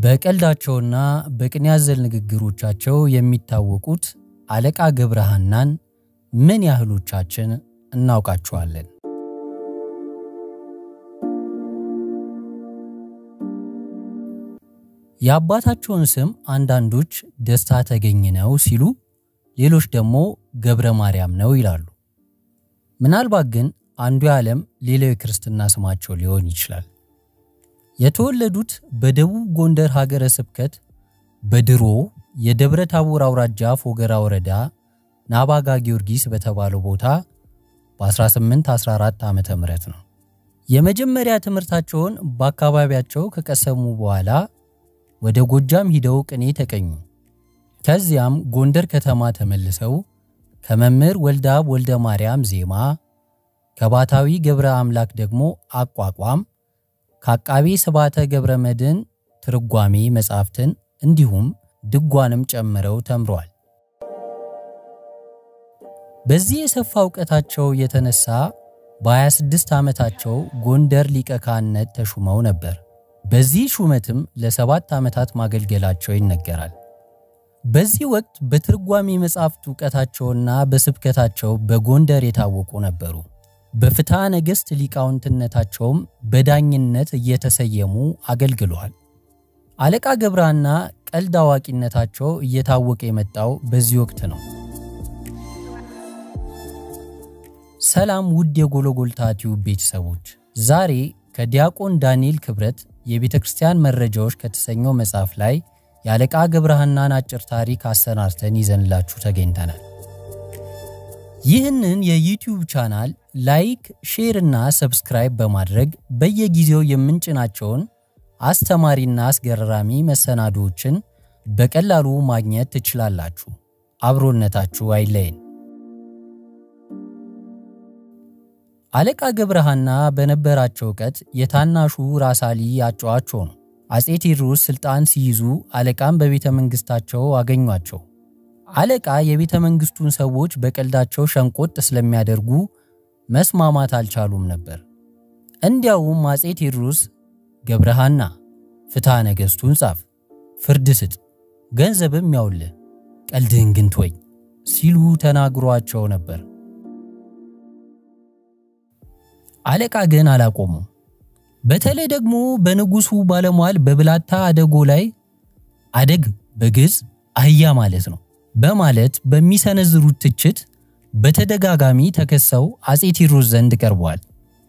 በቀልዳቸውና በቅኔ አዘል ንግግሮቻቸው የሚታወቁት አለቃ ገብረሐናን ምን ያህሎቻችን እናውቃቸዋለን? የአባታቸውን ስም አንዳንዶች ደስታ ተገኝ ነው ሲሉ፣ ሌሎች ደግሞ ገብረ ማርያም ነው ይላሉ። ምናልባት ግን አንዱ የዓለም ሌላው የክርስትና ስማቸው ሊሆን ይችላል። የተወለዱት በደቡብ ጎንደር ሀገረ ስብከት በድሮ የደብረ ታቦር አውራጃ ፎገራ ወረዳ ናባጋ ጊዮርጊስ በተባለው ቦታ በ1814 ዓ ም ነው። የመጀመሪያ ትምህርታቸውን በአካባቢያቸው ከቀሰሙ በኋላ ወደ ጎጃም ሂደው ቅኔ ተቀኙ። ከዚያም ጎንደር ከተማ ተመልሰው ከመምህር ወልደአብ ወልደ ማርያም ዜማ፣ ከባታዊ ገብረ አምላክ ደግሞ አቋቋም፣ ከአቃቤ ስባተ ገብረ መድኅን ትርጓሜ መጻሕፍትን እንዲሁም ድጓንም ጨምረው ተምረዋል። በዚህ የሰፋ እውቀታቸው የተነሳ በ26 ዓመታቸው ጎንደር ሊቀ ካህንነት ተሹመው ነበር። በዚህ ሹመትም ለሰባት ዓመታት ማገልገላቸው ይነገራል። በዚህ ወቅት በትርጓሜ መጻሕፍት እውቀታቸውና በስብከታቸው በጎንደር የታወቁ ነበሩ። በፍትሐ ነገሥት ሊቃውንትነታቸውም በዳኝነት እየተሰየሙ አገልግለዋል። አለቃ ገብረሐና ቀልድ አዋቂነታቸው እየታወቀ የመጣው በዚህ ወቅት ነው። ሰላም ውድ የጎልጎታ ቲዩብ ቤተሰቦች፣ ዛሬ ከዲያቆን ዳንኤል ክብረት የቤተ ክርስቲያን መረጃዎች ከተሰኘው መጽሐፍ ላይ የአለቃ ገብረሐናን አጭር ታሪክ አሰናድተን ይዘንላችሁ ተገኝተናል። ይህንን የዩቲዩብ ቻናል ላይክ፣ ሼር እና ሰብስክራይብ በማድረግ በየጊዜው የምንጭናቸውን አስተማሪና አስገራሚ መሰናዶዎችን በቀላሉ ማግኘት ትችላላችሁ። አብሮነታችሁ አይለይን። አለቃ ገብረሐና በነበራቸው እውቀት የታናሹ ራስ አሊ አጫዋቸው ነው። አፄ ቴዎድሮስ ስልጣን ሲይዙ አለቃም በቤተ መንግስታቸው አገኟቸው። አለቃ የቤተ መንግስቱን ሰዎች በቀልዳቸው ሸንቆጥ ስለሚያደርጉ መስማማት አልቻሉም ነበር። እንዲያውም አፄ ቴዎድሮስ ገብረሐና ፍትሐ ነገሥቱን ጻፍ፣ ፍርድ ስጥ፣ ገንዘብም ያውልህ፣ ቀልድህን ግን ተወኝ ሲሉ ተናግሯቸው ነበር። አለቃ ግን አላቆሙም። በተለይ ደግሞ በንጉሱ ባለሟል በብላታ አደጎ ላይ አደግ በግዕዝ አህያ ማለት ነው በማለት በሚሰነዝሩት ትችት በተደጋጋሚ ተከሰው አፄ ቴዎድሮስ ዘንድ ቀርበዋል።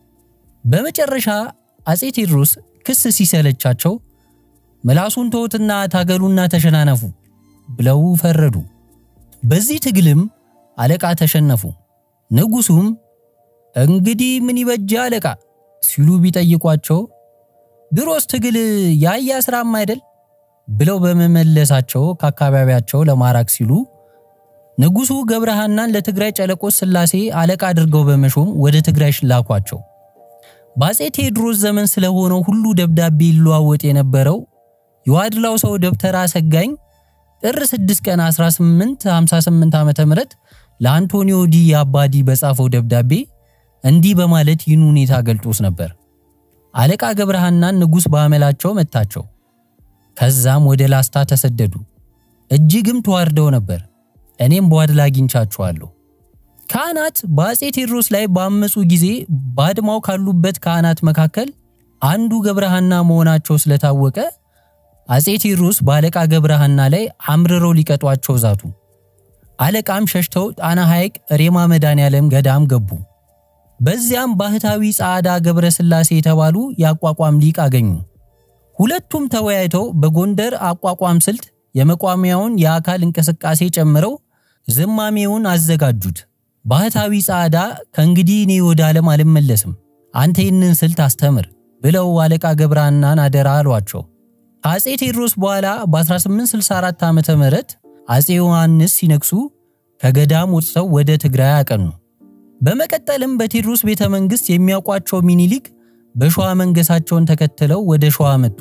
በመጨረሻ አፄ ቴዎድሮስ ክስ ሲሰለቻቸው ምላሱን ተውትና ታገሉና ተሸናነፉ ብለው ፈረዱ። በዚህ ትግልም አለቃ ተሸነፉ። ንጉሱም እንግዲህ ምን ይበጃ አለቃ ሲሉ ቢጠይቋቸው ድሮስ ትግል የአህያ ስራም አይደል ብለው በመመለሳቸው ከአካባቢያቸው ለማራቅ ሲሉ ንጉሱ ገብረሐናን ለትግራይ ጨለቆስ ሥላሴ አለቃ አድርገው በመሾም ወደ ትግራይ ላኳቸው። በአፄ ቴዎድሮስ ዘመን ስለሆነው ሁሉ ደብዳቤ ይለዋወጥ የነበረው የዋድላው ሰው ደብተራ ሰጋኝ ጥር 6 ቀን 1858 ዓ.ም ለአንቶኒዮ ዲ አባዲ በጻፈው ደብዳቤ እንዲህ በማለት ይህን ሁኔታ ገልጦስ ነበር። አለቃ ገብረሐናን ንጉሥ በአመላቸው መታቸው። ከዛም ወደ ላስታ ተሰደዱ። እጅግም ተዋርደው ነበር። እኔም በዋድላ አግኝቻቸዋለሁ። ካህናት በአፄ ቴዎድሮስ ላይ ባመፁ ጊዜ ባድማው ካሉበት ካህናት መካከል አንዱ ገብረሐና መሆናቸው ስለታወቀ አፄ ቴዎድሮስ በአለቃ ገብረሐና ላይ አምርረው ሊቀጧቸው ዛቱ። አለቃም ሸሽተው ጣና ሐይቅ ሬማ መድኃኔዓለም ገዳም ገቡ። በዚያም ባህታዊ ጻዕዳ ገብረ ሥላሴ የተባሉ የአቋቋም ሊቅ አገኙ። ሁለቱም ተወያይተው በጎንደር አቋቋም ስልት የመቋሚያውን የአካል እንቅስቃሴ ጨምረው ዝማሜውን አዘጋጁት። ባህታዊ ጻዕዳ ከእንግዲህ እኔ ወደ ዓለም አልመለስም፣ አንተ ይህንን ስልት አስተምር ብለው አለቃ ገብረሐናን አደራ አሏቸው። ከአፄ ቴዎድሮስ በኋላ በ1864 ዓ ም አፄ ዮሐንስ ሲነግሱ ከገዳም ወጥተው ወደ ትግራይ አቀኑ። በመቀጠልም በቴዎድሮስ ቤተ መንግሥት የሚያውቋቸው ሚኒሊክ በሸዋ መንገሳቸውን ተከትለው ወደ ሸዋ መጡ።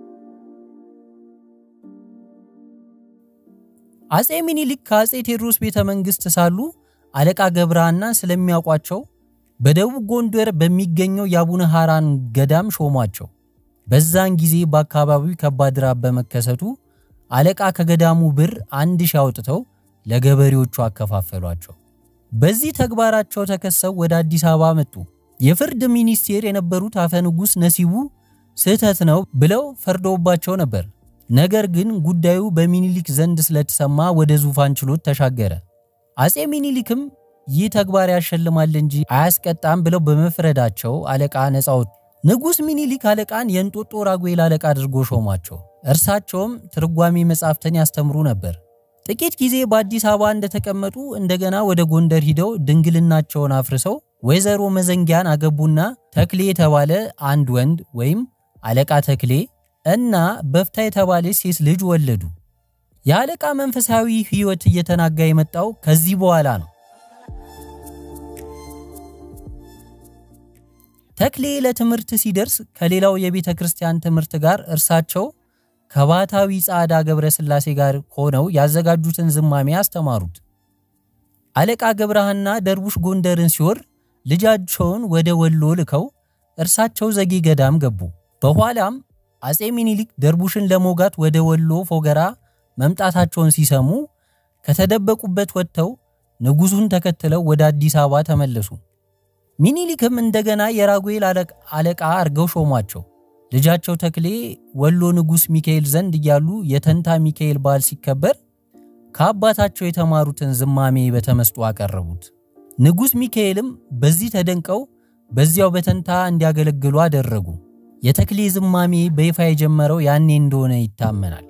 አፄ ሚኒሊክ ከአፄ ቴዎድሮስ ቤተ መንግሥት ሳሉ አለቃ ገብረሐና ስለሚያውቋቸው በደቡብ ጎንደር በሚገኘው የአቡነ ሐራን ገዳም ሾሟቸው። በዛን ጊዜ በአካባቢው ከባድ ራብ በመከሰቱ አለቃ ከገዳሙ ብር አንድ ሺህ አውጥተው ለገበሬዎቹ አከፋፈሏቸው። በዚህ ተግባራቸው ተከሰው ወደ አዲስ አበባ መጡ። የፍርድ ሚኒስቴር የነበሩት አፈ ንጉሥ ነሲቡ ስህተት ነው ብለው ፈርደውባቸው ነበር። ነገር ግን ጉዳዩ በሚኒሊክ ዘንድ ስለተሰማ ወደ ዙፋን ችሎት ተሻገረ። አጼ ሚኒሊክም ይህ ተግባር ያሸልማል እንጂ አያስቀጣም ብለው በመፍረዳቸው አለቃ ነፃ ወጡ። ንጉሥ ሚኒሊክ አለቃን የእንጦጦ ራጉኤል አለቃ አድርጎ ሾማቸው። እርሳቸውም ትርጓሜ መጻሕፍትን ያስተምሩ ነበር። ጥቂት ጊዜ በአዲስ አበባ እንደተቀመጡ እንደገና ወደ ጎንደር ሂደው ድንግልናቸውን አፍርሰው ወይዘሮ መዘንጊያን አገቡና ተክሌ የተባለ አንድ ወንድ ወይም አለቃ ተክሌ እና በፍታ የተባለች ሴት ልጅ ወለዱ። የአለቃ መንፈሳዊ ሕይወት እየተናጋ የመጣው ከዚህ በኋላ ነው። ተክሌ ለትምህርት ሲደርስ ከሌላው የቤተ ክርስቲያን ትምህርት ጋር እርሳቸው ከባታዊ ጻዕዳ ገብረ ሥላሴ ጋር ሆነው ያዘጋጁትን ዝማሜ አስተማሩት። አለቃ ገብረሃና ደርቡሽ ጎንደርን ሲወር ልጃቸውን ወደ ወሎ ልከው እርሳቸው ዘጌ ገዳም ገቡ። በኋላም አጼ ሚኒሊክ ደርቡሽን ለመውጋት ወደ ወሎ ፎገራ መምጣታቸውን ሲሰሙ ከተደበቁበት ወጥተው ንጉሡን ተከትለው ወደ አዲስ አበባ ተመለሱ። ሚኒሊክም እንደገና የራጉኤል አለቃ አርገው ሾሟቸው። ልጃቸው ተክሌ ወሎ ንጉሥ ሚካኤል ዘንድ እያሉ የተንታ ሚካኤል በዓል ሲከበር ከአባታቸው የተማሩትን ዝማሜ በተመስጦ አቀረቡት። ንጉሥ ሚካኤልም በዚህ ተደንቀው በዚያው በተንታ እንዲያገለግሉ አደረጉ። የተክሌ ዝማሜ በይፋ የጀመረው ያኔ እንደሆነ ይታመናል።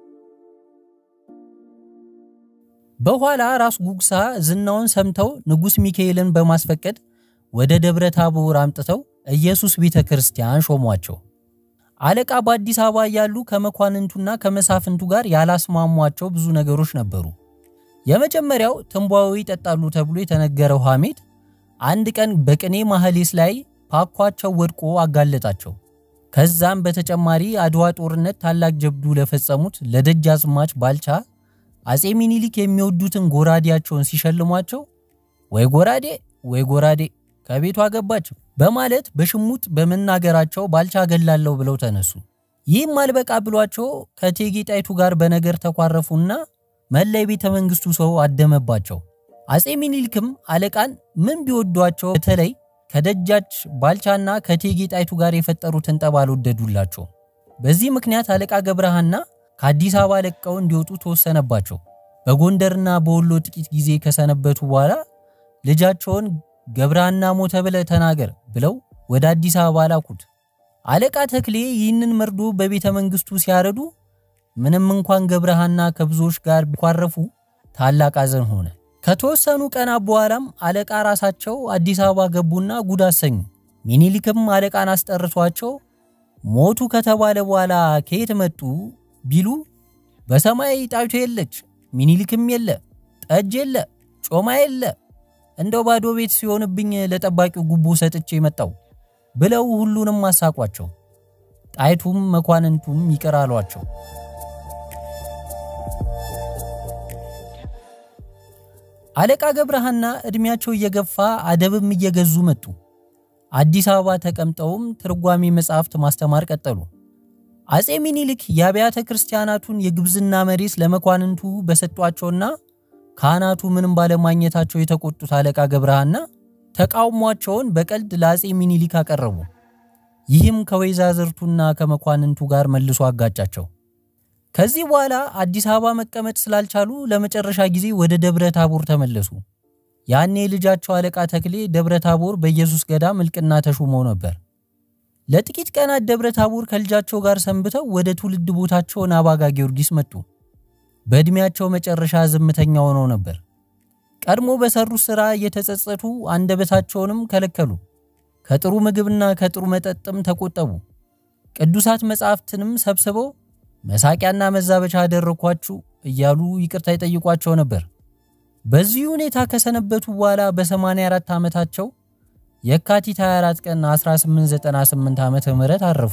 በኋላ ራስ ጉግሳ ዝናውን ሰምተው ንጉሥ ሚካኤልን በማስፈቀድ ወደ ደብረ ታቦር አምጥተው ኢየሱስ ቤተ ክርስቲያን ሾሟቸው። አለቃ በአዲስ አበባ እያሉ ከመኳንንቱና ከመሳፍንቱ ጋር ያላስማሟቸው ብዙ ነገሮች ነበሩ። የመጀመሪያው ትንቧዊ ይጠጣሉ ተብሎ የተነገረው ሐሜት አንድ ቀን በቅኔ ማህሌስ ላይ ፓኳቸው ወድቆ አጋለጣቸው። ከዛም በተጨማሪ አድዋ ጦርነት ታላቅ ጀብዱ ለፈጸሙት ለደጃዝማች ባልቻ አጼ ሚኒሊክ የሚወዱትን ጎራዴያቸውን ሲሸልሟቸው ወይ ጎራዴ ወይ ጎራዴ ከቤቷ ገባች በማለት በሽሙጥ በመናገራቸው ባልቻ ገላለሁ ብለው ተነሱ። ይህም አልበቃ ብሏቸው ከእቴጌ ጣይቱ ጋር በነገር ተኳረፉና መላ የቤተ መንግስቱ ሰው አደመባቸው። አጼ ሚኒሊክም አለቃን ምን ቢወዷቸው በተለይ ከደጃች ባልቻና ከእቴጌ ጣይቱ ጋር የፈጠሩትን ጠብ አልወደዱላቸው። በዚህ ምክንያት አለቃ ገብረሃና ከአዲስ አበባ ለቀው እንዲወጡ ተወሰነባቸው። በጎንደርና በወሎ ጥቂት ጊዜ ከሰነበቱ በኋላ ልጃቸውን ገብረሃና ሞተ ብለ ተናገር ብለው ወደ አዲስ አበባ ላኩት። አለቃ ተክሌ ይህንን መርዶ በቤተ መንግስቱ ሲያረዱ ምንም እንኳን ገብረሃና ከብዙዎች ጋር ቢኳረፉ ታላቅ አዘን ሆነ። ከተወሰኑ ቀናት በኋላም አለቃ ራሳቸው አዲስ አበባ ገቡና ጉድ አሰኙ። ሚኒሊክም አለቃን አስጠርቷቸው ሞቱ ከተባለ በኋላ ከየት መጡ ቢሉ በሰማይ ጣይቱ የለች፣ ሚኒሊክም የለ፣ ጠጅ የለ፣ ጮማ የለ፣ እንደው ባዶ ቤት ሲሆንብኝ ለጠባቂው ጉቦ ሰጥቼ መጣው ብለው ሁሉንም አሳቋቸው። ጣይቱም መኳንንቱም ይቅር አሏቸው። አለቃ ገብረሃና ዕድሜያቸው እየገፋ አደብም እየገዙ መጡ። አዲስ አበባ ተቀምጠውም ትርጓሜ መጻሕፍት ማስተማር ቀጠሉ። አጼ ሚኒሊክ የአብያተ ክርስቲያናቱን የግብዝና መሬት ለመኳንንቱ በሰጧቸውና ካህናቱ ምንም ባለማግኘታቸው የተቆጡት አለቃ ገብረሃና ተቃውሟቸውን በቀልድ ለአጼ ሚኒሊክ አቀረቡ። ይህም ከወይዛዝርቱና ከመኳንንቱ ጋር መልሶ አጋጫቸው። ከዚህ በኋላ አዲስ አበባ መቀመጥ ስላልቻሉ ለመጨረሻ ጊዜ ወደ ደብረ ታቦር ተመለሱ። ያኔ ልጃቸው አለቃ ተክሌ ደብረ ታቦር በኢየሱስ ገዳም እልቅና ተሹመው ነበር። ለጥቂት ቀናት ደብረ ታቦር ከልጃቸው ጋር ሰንብተው ወደ ትውልድ ቦታቸው ናባጋ ጊዮርጊስ መጡ። በዕድሜያቸው መጨረሻ ዝምተኛ ሆነው ነበር። ቀድሞ በሰሩት ሥራ እየተጸጸቱ አንደበታቸውንም ከለከሉ። ከጥሩ ምግብና ከጥሩ መጠጥም ተቆጠቡ። ቅዱሳት መጻሕፍትንም ሰብስበው መሳቂያና መዛበቻ አደረኳችሁ እያሉ ይቅርታ ይጠይቋቸው ነበር። በዚህ ሁኔታ ከሰነበቱ በኋላ በ84 ዓመታቸው የካቲት 24 ቀን 1898 ዓመተ ምህረት አረፉ።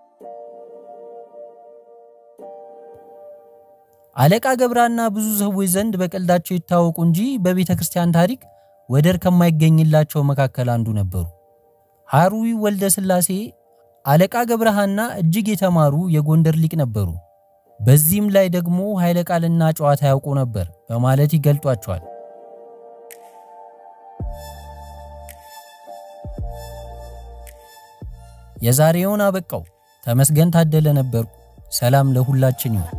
አለቃ ገብረሃና ብዙ ሰዎች ዘንድ በቀልዳቸው ይታወቁ እንጂ በቤተ ክርስቲያን ታሪክ ወደር ከማይገኝላቸው መካከል አንዱ ነበሩ። ሐሩዊ ወልደ ሥላሴ አለቃ ገብረሃና እጅግ የተማሩ የጎንደር ሊቅ ነበሩ። በዚህም ላይ ደግሞ ኃይለ ቃልና ጨዋታ ያውቁ ነበር በማለት ይገልጧቸዋል። የዛሬውን አበቃው። ተመስገን ታደለ ነበርኩ። ሰላም ለሁላችን ይሁን።